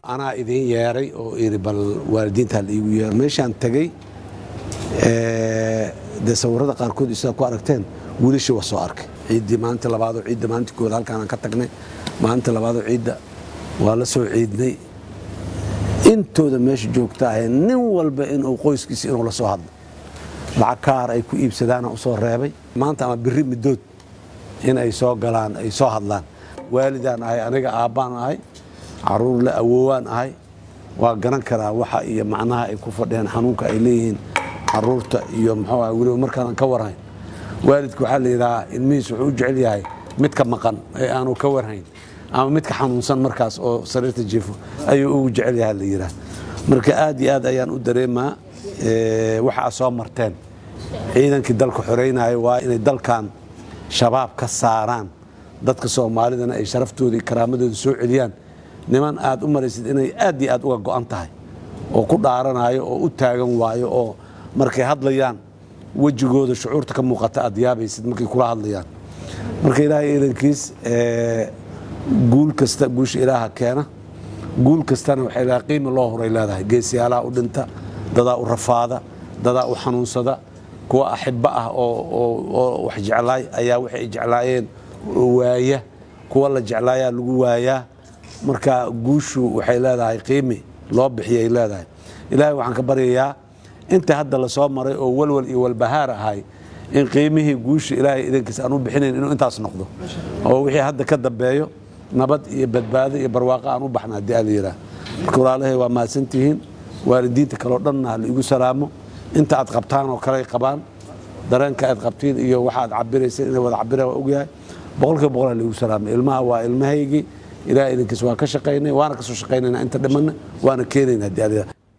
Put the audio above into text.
anaa idin yeeray oo iri bal waalidiinta la iigu yeero meeshaan tegey dee sawirada qaarkood isaad ku aragteen wiilashii waa soo arkay ciiddii maalinta labaadoo ciidda maalinta koowaad halkaanaan ka tagnay maalinta labaadoo ciidda waa la soo ciidnay intooda meesha joogta ahay nin walba inuu qoyskiisa inuu la soo hadlo lacag kaar ay ku iibsadaana u soo reebay maanta ama biri middood in ay soo galaan ay soo hadlaan waalidaan ahay aniga aabbaan ahay caruur le awoowaan ahay waa garan karaa waxa iyo macnaha ay ku fadhiyaan xanuunka ay leeyihiin caruurta iyo muxuu ah weliba markaanan ka warhayn waalidka waxaa la yidhahaa ilmihiis wuxuu u jecel yahay midka maqan ee aanu ka warhayn ama midka xanuunsan markaas oo sariirta jiifo ayuu ugu jecel yahay la yidhaha marka aad iyo aad ayaan u dareemaa waxa aad soo marteen ciidankii dalka xoreynaya waa inay dalkan shabaab ka saaraan dadka soomaalidana ay sharaftooda iyo karaamadooda soo celiyaan niman aad u maraysid inay aad iyo aad uga go'an tahay oo ku dhaaranayo oo u taagan waayo oo markay hadlayaan wejigooda shucuurta ka muuqata aad yaabaysid markay kula hadlayaan marka ilaahay iidankiis guul kasta guusha ilaaha keena guul kastana waxay leedahay qiimi loo horay leedahay geesiyaalaha u dhinta dadaa u rafaada dadaa u xanuunsada kuwa axibbo ah oo wax jeclaay ayaa waxay ay jeclaayeen waaya kuwa la jeclaayaa lagu waayaa marka guushu waxay leedahay qiimi loo bixiyay leedahay ilaahay waxaan ka baryayaa inta hadda la soo maray oo walwal iyo walbahaar ahay in qiimihii guusha ilaahay idankiisa aan u bixinayn inuu intaas noqdo oo wixii hadda ka dambeeyo nabad iyo badbaado iyo barwaaqo aan u baxna haddii ala yidhaah marka walaalahay waa mahadsantihiin waalidiinta kaleo dhanna ha la igu salaamo inta aad qabtaan oo kale ay qabaan dareenka aad qabtiin iyo waxa aad cabirayseen inay wada cabiraan waa ogyahay boqolkiiba boqol ha la igu salaamay ilmaha waa ilmahaygii ilaah idinkiis waa ka shaqaynay waana ka soo shaqaynayna inta dhimanna waana keenayna haddii ala yidhaah